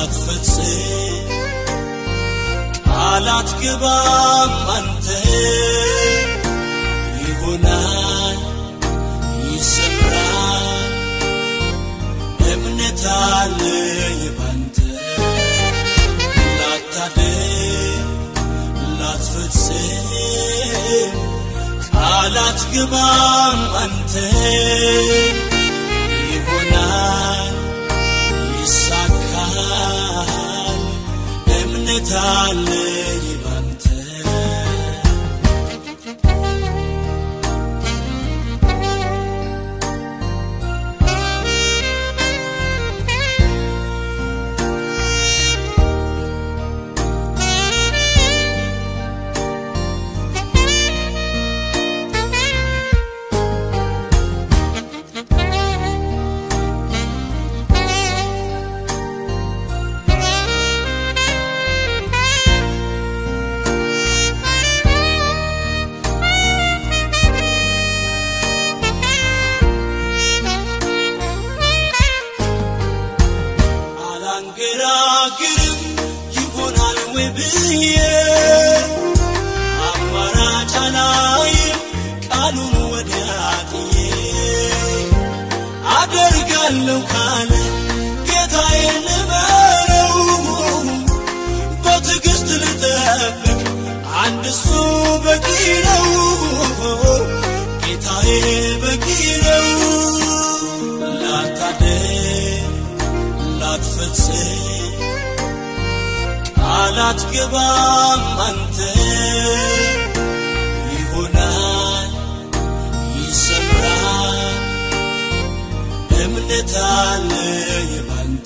ላትፈጽም ቃላት ግባም አንተ ይሆናል ይሰምራል እምነት አለኝ ባንተ ላታደግ ላትፈጽም ቃላት ግባም አንተ ይሆናል ይሳካል እምነት አለኝ ባንተ አላንገራግርም ይሆናል ወይ ብዬ አማራጭ አላይም ቃሉን ወዲያ ጥዬ አደርጋለሁ ካለ ጌታዬ ልበለው በትዕግሥት ልጠብቅ አንድ እሱ በቂ ነው ጌታዬ በቂ ነው ላታደግ ላትፈጽም ቃላት ግባም አንተ ይሆናል ይሰምራል እምነት አለኝ ባንተ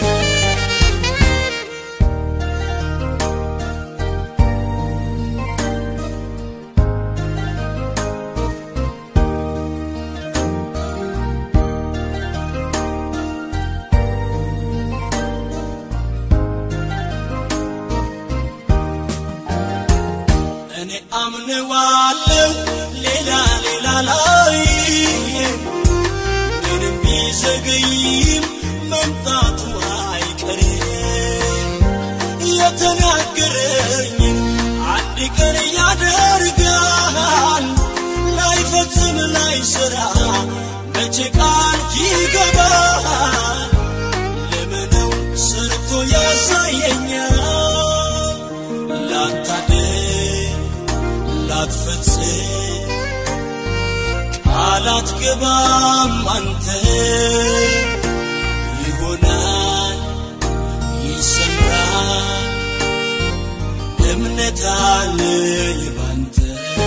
እኔ አምነዋለሁ ሌላ ሌላ ላይ ምንም ቢዘገይም መምጣቱ አይቀርም የተናገረኝን አንድ ቀን ያደርጋል ላይፈጽም ላይሰራ መቼ ቃል ይገባል ለምነው ሰርቶ ያሳየኛል ላታደግ ላትፈጽም ቃላት ግባም አንተ ይሆናል ይሰምራል እምነት አለኝ ባንተ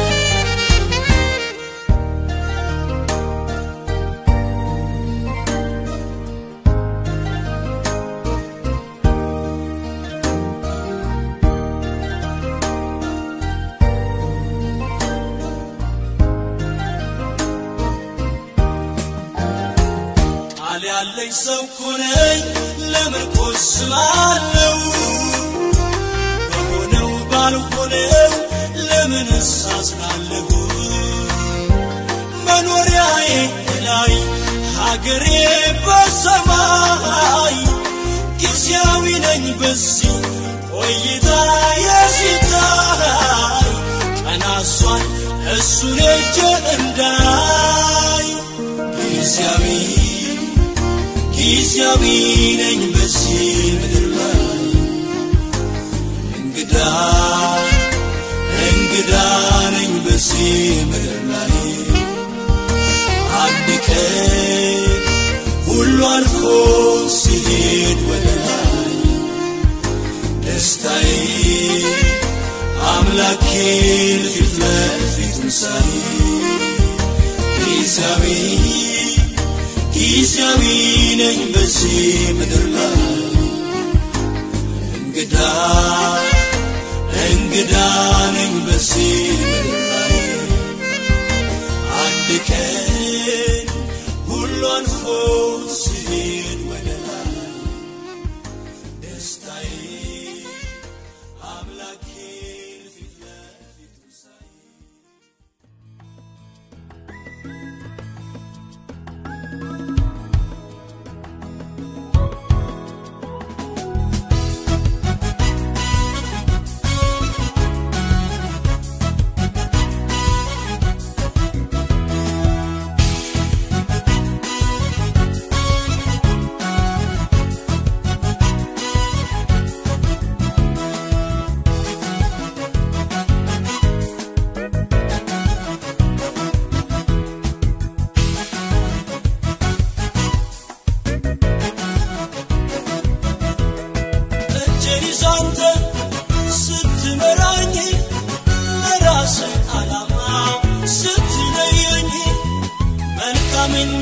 ቃል ያለኝ ሰው ኮነኝ ለምን ቆስላለሁ በሆነው ባልሆነው ለምን እሳዝናለሁ መኖሪያዬ ላይ ሀገሬ በሰማይ ጊዜያዊ ነኝ በዚህ ቆይታ የሲታይ ቀናሷን እሱን እጅ እንዳይ ጊዜያዊ ጊዜያዊ ነኝ በዚህ ምድር ላይ እንግዳ እንግዳ ነኝ በዚህ ምድር ላይ አንድ ቀን ሁሉ አልፎ ሲሄድ ወደ ላይ ደስታዬ አምላኬን ፊት ለፊቱን ሳይ ጊዜያዊ ጊዜያዊ ነኝ በዚህ ምድር ላይ እንግዳ እንግዳ ነኝ በዚህ ምድር ላይ አንድ ቀን ሁሉ አልፎ ሲሄድ ወደ ላይ ደስታዬ አምላኬን ፊት ለፊቱ ሳይ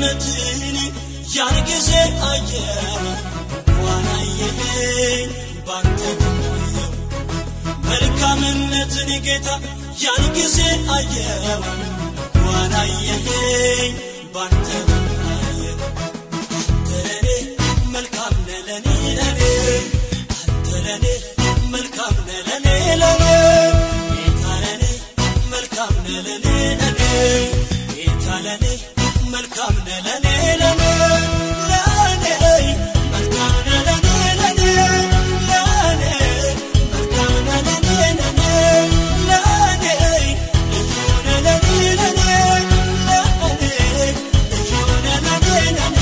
መልካምነትን ያን ጊዜ አየው እንኳን አየኸኝ ባንተ ቆየው መልካምነትን ጌታ ያን ጊዜ አየው እንኳን አየኸኝ ባንተ አየው አንተ ለኔ መልካም ነህ ለኔ ለኔ አንተ ለኔ መልካም ነህ ለኔ ለኔ ጌታ ለኔ መልካም ነህ ለኔ ለኔ ጌታ ለኔ መልካም ነህ ለኔ ለኔ ለኔ መልካም ነህ ለኔ ለኔ ለኔ መልካም ነህ ለኔ ለኔ ለኔ ልዩ ነህ ለኔ ለኔ ለኔ ልዩ ነህ ለኔ ለኔ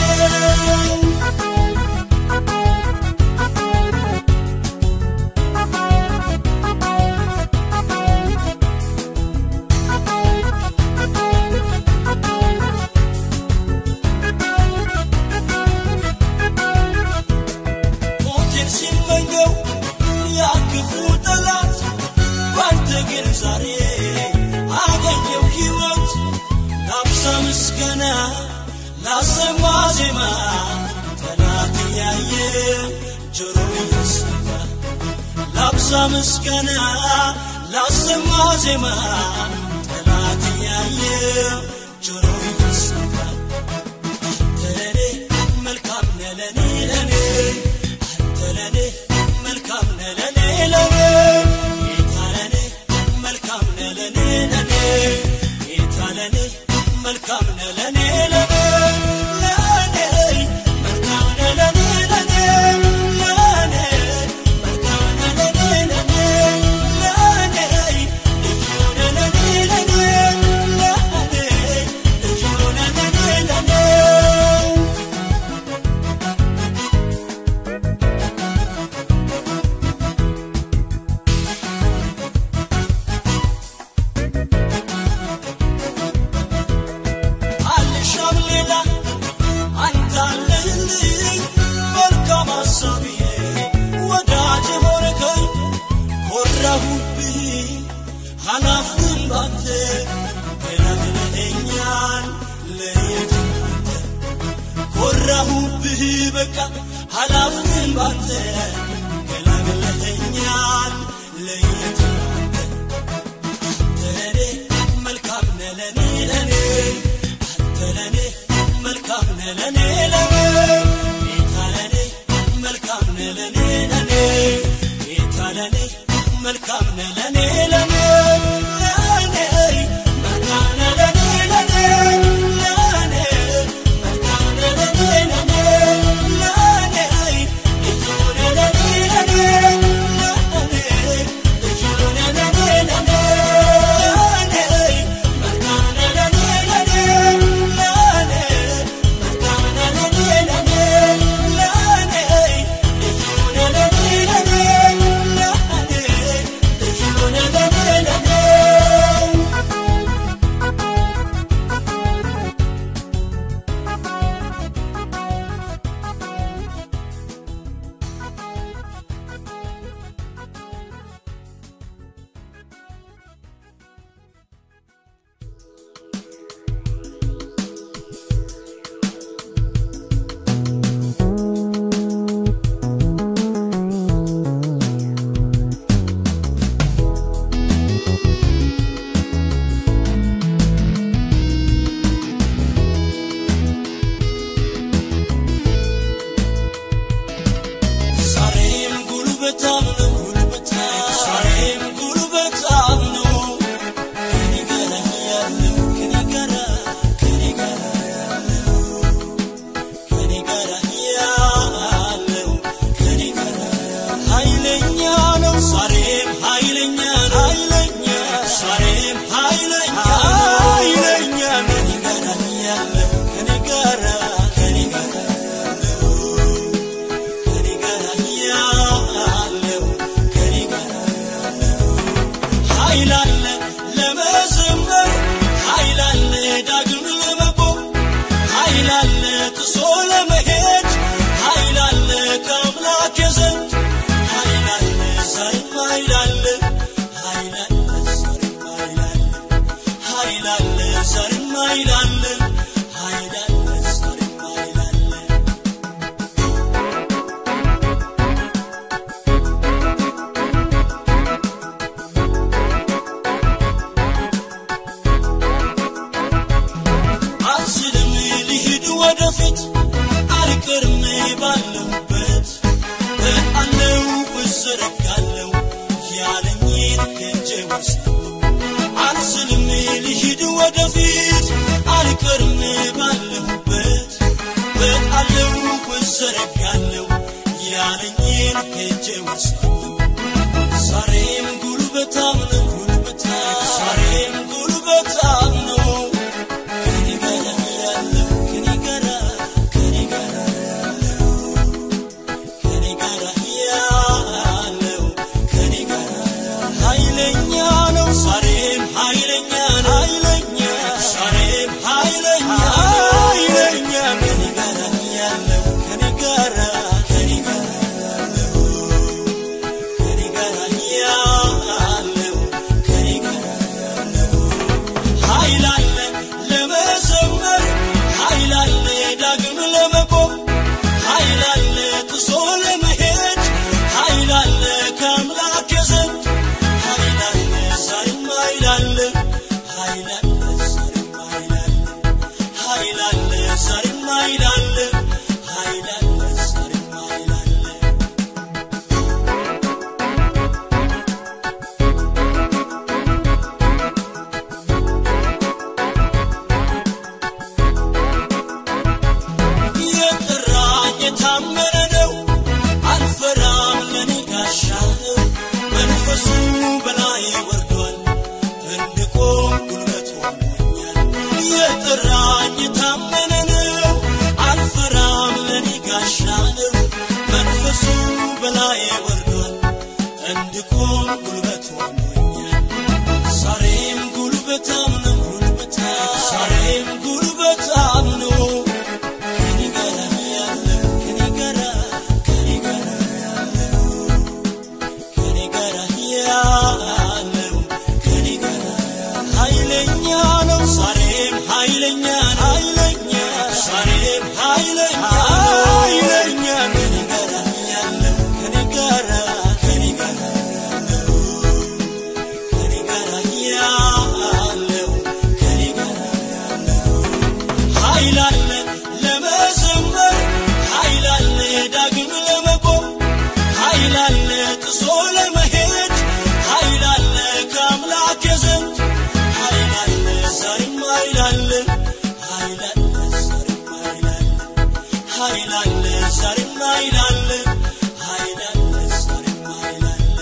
ሞቴን ሲመኘው ያክፉ ጠላት ባንተ ግን ዛሬ አገኘው ሕይወት ላብዛ ምስጋና ላሰማ ዜማ ጠላት ያየ ጆሮ እየሰማ ላብዛ ምስጋና ላሰማ ዜማ ጠላት ያየ ጆሮ እየሰማ አንተ ለኔ መልካም ነህ ለኔ ለኔ አንተ ለኔ መልካም ነህ ለኔ ለኔ ጌታ ለኔ መልካም ነህ ለኔ ለኔ ጌታ ለኔ መልካም ነህ ለኔ ለኔ ለኔ መልካም ነህ ለኔ ለኔ ለኔ መልካም ነህ ለኔ ለኔ ለኔ ልዩ ነህ ለኔ ለኔ ለኔ ልዩ ነህ ለኔ ለኔ አልሻም ሌላ አንተ አለህልኝ መልካም ሐሳቤ ወዳጅ ሆነከኝ ኮራሁብህ ኃላፊም ባንተ ገላግለኸኛል ለየት አንተ ኮራሁብህ በቃ ኃላፊም ባንተ ገላግለኸኛል ለየት አንተ ለኔ መልካም ነህ ለኔ ለኔ አንተ ለኔ መልካም ነህ ለኔ ለኔ ጌታ ለኔ መልካም ነህ ለኔ ለኔ ጌታ ለኔ መልካም ነህ ለኔ ለኔ ለኔ መልካም ነህ ለኔ ለኔ ለኔ መልካም ነህ ለኔ ለኔ ለኔ ልዩ ነህ ለኔ ለኔ ለኔ ልዩ ነህ ለኔ ለኔ ለኔ መልካም ነህ ለኔ ለኔ ለኔ መልካም ነህ ለኔ ለኔ ለኔ ልዩ ነህ ለኔ ለኔ ለኔ ልዩ ነህ ለኔ ለኔ ዛሬም ጉልበታም ነው ጉልበታም ዛሬም ጉልበታም ነው ከኔ ጋር ያለው ከኔ ጋር ከኔ ጋር ያለው ከኔ ጋር ያለው ከኔ ጋር ኃይለኛ ነው ዛሬም ኃይለኛ ነው ኃይለኛ ዛሬም ኃይለኛ ነው ኃይለኛ ከኔ ጋር ያለው ከኔ ጋር ከኔ ጋር ያለው ከኔ ጋር ያለው እጣለው እዘረጋለው ያለኝን ሄጄ ወርሳለሁ አልስልም ልሂድ ወደፊት አልቀርም ባለሁበት እጣለው እዘረጋለው ያለኝን ሄጄ ወርሳለሁ ዛሬም ጉልበታም ነው ጉልበታም ዛሬም ጉልበታም ነው ከኔ ጋር ያለው ከኔ ጋር ከኔ ጋር ያለው ከኔ ጋር ያለው ከኔ ጋር ኃይለኛ ነው ዛሬም ኃይለኛ ነው ኃይለኛ ዛሬም ኃይለኛ ኃይለኛ ከኔ ጋር ያለው ከኔ ጋር ከኔ ጋር ያለው ከኔ ጋር ያለው ከኔ ጋር ያለው ኃይል አለ ለመዘመር ኃይል አለ ዳግም ለመቆም ኃይል አለ ጥሶ ለመሄድ ኃይል አለ ከአምላክ ዘንድ ኃይል አለ ዛሬም ኃይል አለ ኃይል አለ ዛሬም ኃይል አለ ኃይል አለ ዛሬም ኃይል አለ ኃይል አለ ዛሬም ኃይል አለ የጠራኝ የታመነ ነው አልፈራም ለኔ ጋሻ ነው መንፈሱ በላይ ወርዷል እንድቆም ጉልበት ሆኖኛል የጠራኝ የታመነ ነው አልፈራም ለኔ ጋሻ ነው መንፈሱ በላይ ወርዷል እንድቆም ጉልበት ሆኖኛል ዛሬም ጉልበታም ነው ጉልበታም ዛሬም ጉልበታም ነው ከኔ ጋር ያለው ከኔ ጋር ከኔ ጋር ያለው ከኔ ጋር ያለው ከኔ ጋር ኃይለኛ ነው ዛሬም ኃይለኛ ነው ኃይለኛ ዛሬም ኃይለኛ ኃይለኛ ከኔ ጋር ያለው ከኔ ጋር ከኔ ጋር ያለው ከኔ ጋር ያለው ከኔ ጋር ያለው ኃይል አለ ለመዘመር ኃይል አለ ዳግም ለመቆም ኃይል አለ ጥሶ ለመሄድ ኃይል አለ ከአምላክ ዘንድ ኃይል አለ ዛሬም ኃይል አለ ኃይል አለ ዛሬም ኃይል አለ ኃይል አለ ዛሬም ኃይል አለ ኃይል አለ ዛሬም ኃይል አለ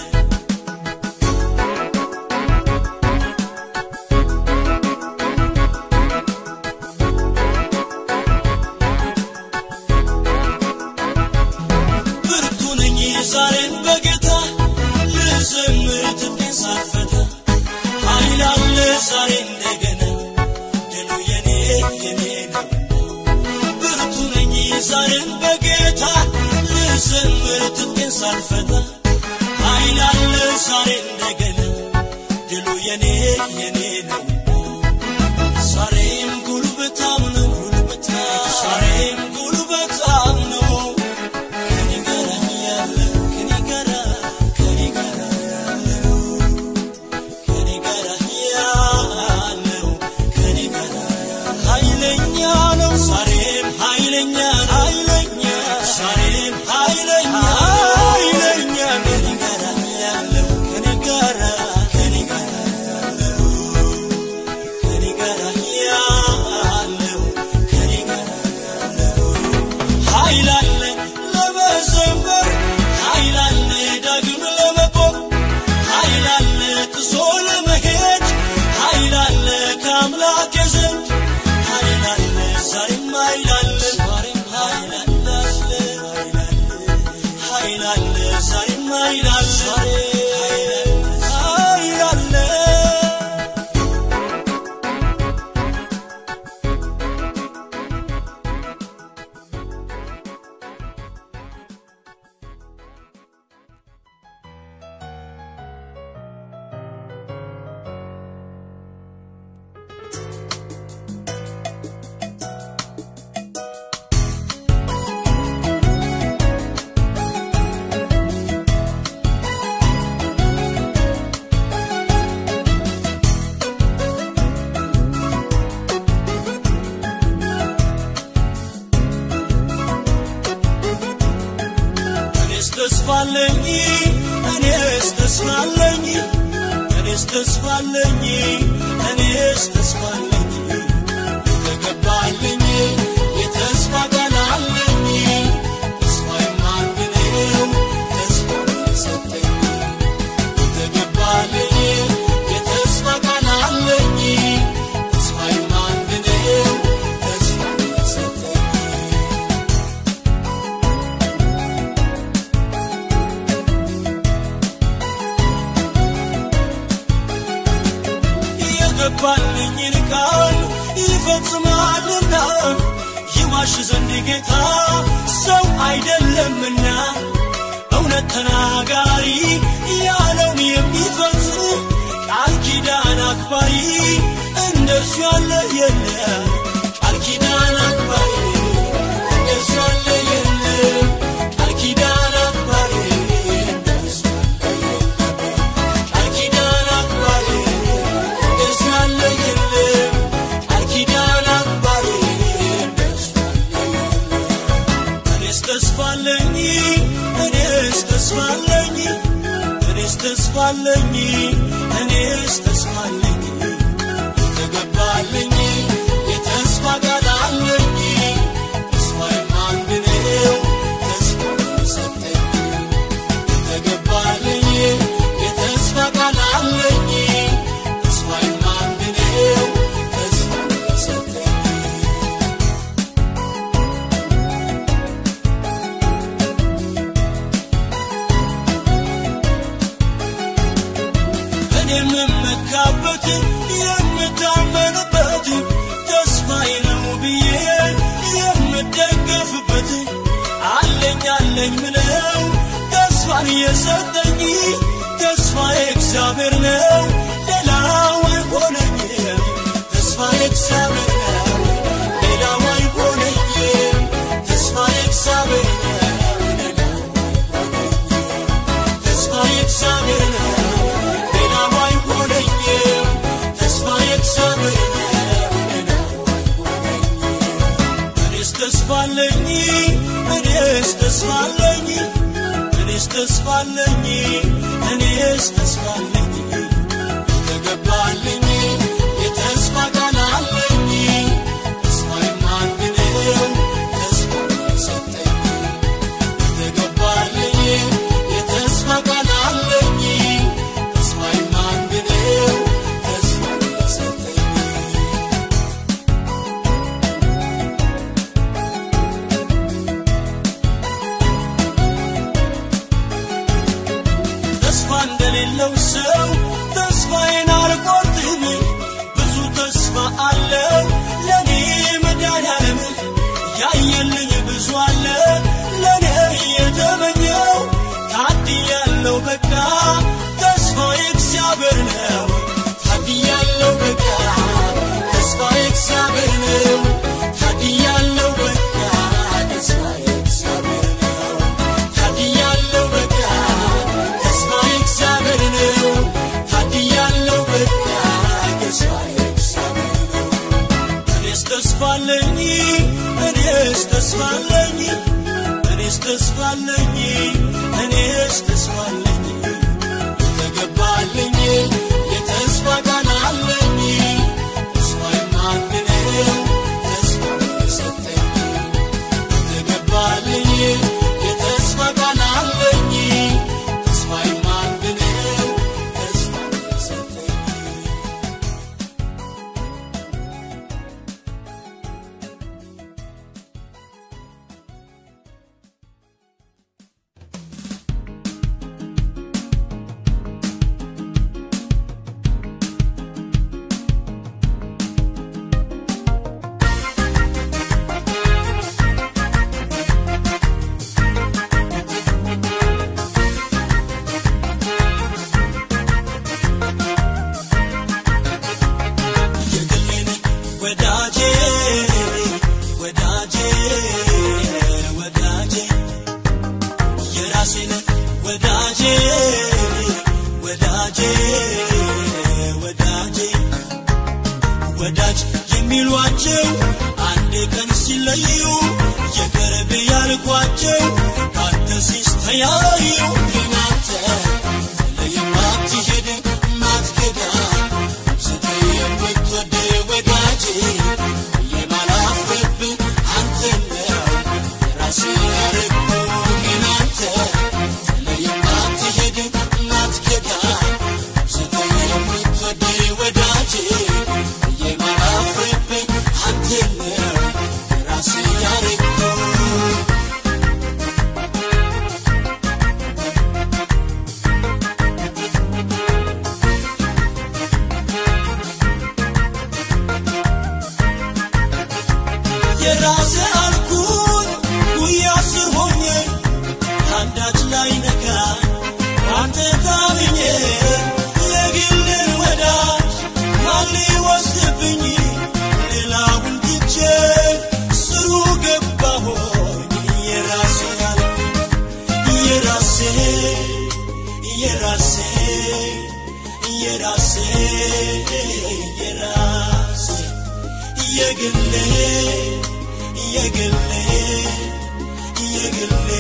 ብርቱ ነኝ ዛሬም በጌታ ልዘምር ትጥቄን ሳልፈታ ኃይል አለ ዛሬ እንደገና ድሉ የኔ የኔ ነው ብርቱ ነኝ ዛሬም በጌታ ልዘምር ትጥቄን ሳልፈታ ኃይል አለ ዛሬ እንደገና ድሉ የኔ የኔ ነው ዛሬም ጉልበታም ነው ጉልበታም ዛሬም ጉልበታም ነው ከኔ ጋር ያለው ከኔ ጋር ከኔ ጋር ያለው ከኔ ጋር ያለው ከኔ ጋር ኃይለኛ ነው ዛሬም ኃይለኛ ነው ኃይለኛ ዛሬም ኃይለኛ ኃይለኛ ከኔ ጋር ያለው ከኔ ጋር ከኔ ጋር ያለው ከኔ ጋር ያለው ከኔ ጋር ያለው ኃይል አለ ለመዘመር ኃይል አለ ዳግም ለመቆም ኃይል አለ ጥሶ ለመሄድ ኃይል አለ ከአምላክ ዘንድ ኃይል አለ ዛሬም ኃይል አለ ዛሬም ኃይል አለ ኃይል አለ ኃይል አለ ዛሬም ኃይል አለ ኃይል አለ ኃይል ተስፋለኝ እኔስ ተስፋለኝ እኔስ ተስፋለኝ እኔስ ተስፋለኝ የተገባልኝ የተስፋ ቃል አለኝ ተስፋዬም አንድ ነው ተስፋ የሰጠኝ የተገባልኝ የተስፋ ቃል አለኝ ተስፋዬም አንድ ነው ተስፋ የሰጠኝ የገባልኝን ቃል ይፈጽማልና ይዋሽ ዘንድ ጌታ ሰው አይደለምና እውነት ተናጋሪ ያለውን የሚፈጽም ቃል ኪዳን አክባሪ እንደርሱ ያለ የለም ቃል ኪዳን አክባሪ እንደርሱ ያለ የለም ቃል ኪዳን አክባሪ እንደርሱ ያለ የለም ቃል ኪዳን አክባሪ እንደርሱ ያለ የለም ቃል ኪዳን አክባሪ እንደርሱ ያለ የለም እኔስ ተስፋለኝ እኔስ ተስፋለኝ እኔስ ተስፋለኝ እኔስ ተስፋለኝ የተገባልኝ የተስፋ ቃል አለኝ ተስፋዬም አንድ ነው ተስፋ የሰጠኝ የተገባልኝ የተስፋ ቃል አለኝ ተስፋዬም አንድ ነው ተስፋ የሰጠኝ እኔ የምመካበት የምታመንበት ተስፋዬ ነው ብዬ የምደገፍበት አለኝ አለኝ ምለው ተስፋን የሰጠኝ ተስፋዬ እግዚአብሔር ነው ሌላው አይሆነኝም ተስፋዬ እግዚአብሔር ነው ሌላው አይሆነኝም ተስፋዬ እግዚአብሔር ነው ሌላው አይሆነኝም ተስፋዬ እግዚአብሔር ነው ሌላው አይሆነኝም ተስፋዬ እግዚአብሔር ነው ሌላው አይሆነኝም እኔስ ተስፋለኝ እኔስ ተስፋለኝ እኔስ ተስፋለኝ እኔስ ተስፋለኝ የተገባልኝ የተስፋ ቃል አለኝ ተስፋዬም አንድ ነው ተስፋ የሰጠኝ የተገባልኝ የተስፋ ቃል አለኝ ተስፋዬም አንድ ነው ተስፋ የሰጠኝ ተስፋ እንደሌለው ሰው ተስፋዬን አልቆርጥም ብዙ ተስፋ አለው ለኔ መድኃኒዓለም ያየልኝ ብዙ አለ ለኔ የተመኘው ታድያለው በቃ ተስፋዬ እግዚአብሔር ነው ታድያለው በቃ ተስፋዬ እግዚአብሔር ነው ታድያለው በቃ ተስፋዬ እግዚአብሔር ነው ታድያለው በቃ ተስፋዬ እግዚአብሔር ነው ታድያለው በቃ ተስፋዬ እግዚአብሔር ነው እኔስ ተስፋለኝ እኔስ ተስፋለኝ እኔስ ተስፋለኝ እኔስ ተስፋለኝ የተገባልኝ የተስፋ ቃል አለኝ ተስፋዬም አንድ ነው ተስፋ የሰጠኝ የተገባልኝ የተስፋ ቃል አለኝ ተስፋዬም አንድ ነው ተስፋ የሰጠኝ የግሌን ወዳጄ ወዳጄ ወዳጄ የራሴን ወዳጄ ወዳጄ ወዳጄ ወዳጅ የሚሏቸው አንድ ቀን ሲለዩ የቅርብ ያልኳቸው ካንተ ሲስተያዩ አንዳች ላይ ነካ አንተ ታምኜ የግልን ወዳጅ ማን ሊወስድብኝ ሌላውን ትቼ ስሩ ገባሆኝ የራሴ ያለ የራሴ የራሴ የራሴ የራሴ የግሌ የግሌ የግሌ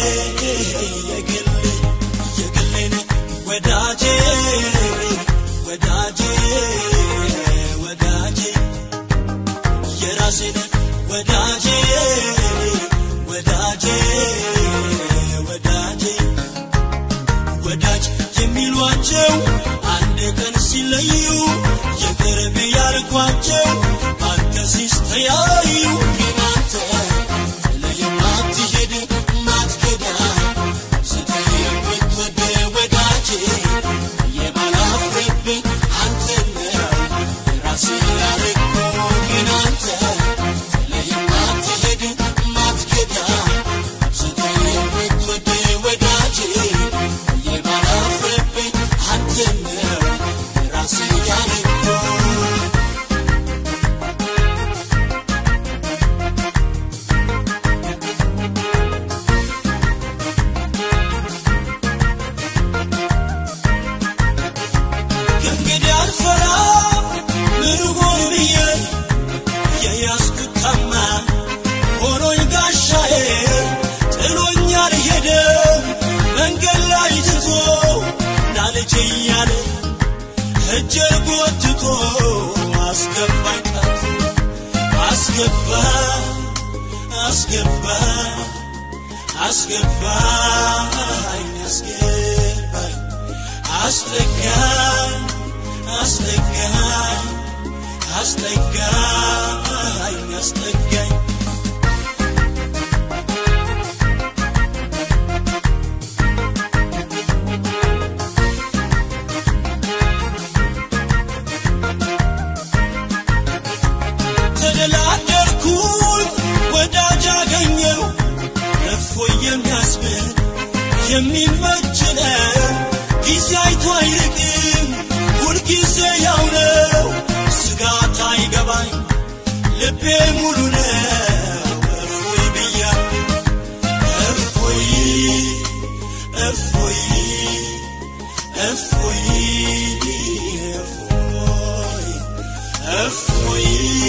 የግሌ የግሌ ነህ ወዳጄ ወዳጄ ወዳጄ የራሴ ነህ ወዳጄ ወዳጄ ወዳጄ ወዳጅ የሚሏቸው አንድ ቀን ሲለዩ የቅርብ ያልኳቸው አንተ ሲስተያዩ ግን አንተ ጥለህ የማትሄድ ማትከዳ ስትል የምትወድ ወዳጄ የማላፍርብህ አንተ ነው የራሴ ያረግኩህ ግን አንተ ጥለህ የማትሄድ ማትከዳ ስትል የምትወድ ወዳጄ የማላፍርብህ አንተ ነው የራሴ ያረግኩህ ከእንግዲህ አልፈራም ምን ሆን ብዬ የያዝኩት ታማኝ ሆኖኝ ጋሻዬ ጥሎኝ አልሄደም መንገድ ላይ ትቶ ና ልጄ እያለ እጄን ጎትቶ አስገባኝ ጣቱ አስገባኝ አስገባኝ አስገባኝ አስገባኝ አስጠጋኝ አስጠጋኝ አስጠጋኝ አስጠጋኝ ተደላደርኩኝ ወዳጅ አገኘው እፎይ የሚያስብል የሚመች ነው ጊዜ አይቶ አይርቅም ሁልጊዜ ያው ነው ስጋት አይገባኝ ልቤ ሙሉ ነው እፎይ ብያ እፎይ እፎይ እፎይ እፎይ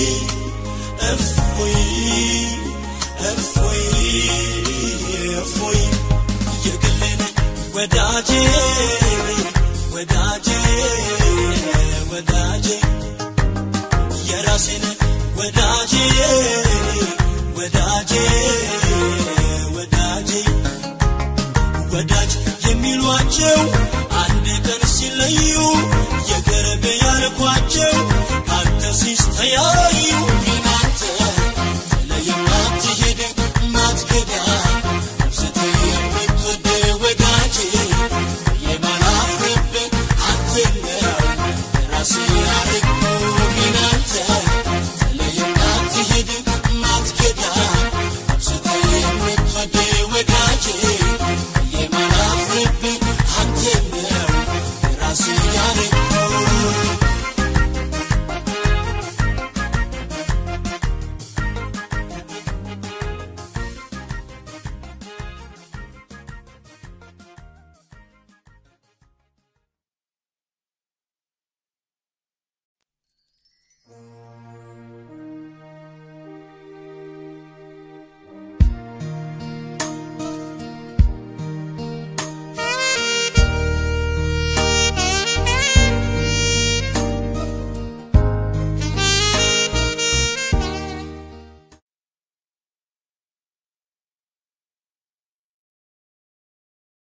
እፎይ እፎይ እፎይ የግሌ ነህ ወዳጄ ወዳጄ ወዳጄ የራሴ ነህ ወዳጄ ወዳጄ ወዳጄ ወዳጅ የሚሏቸው አንድ ቀን ሲለዩ የቅርብ ያልኳቸው አንተ ሲስተያዩ ግን አንተ ጥለህ የማትሄድ ማትከዳ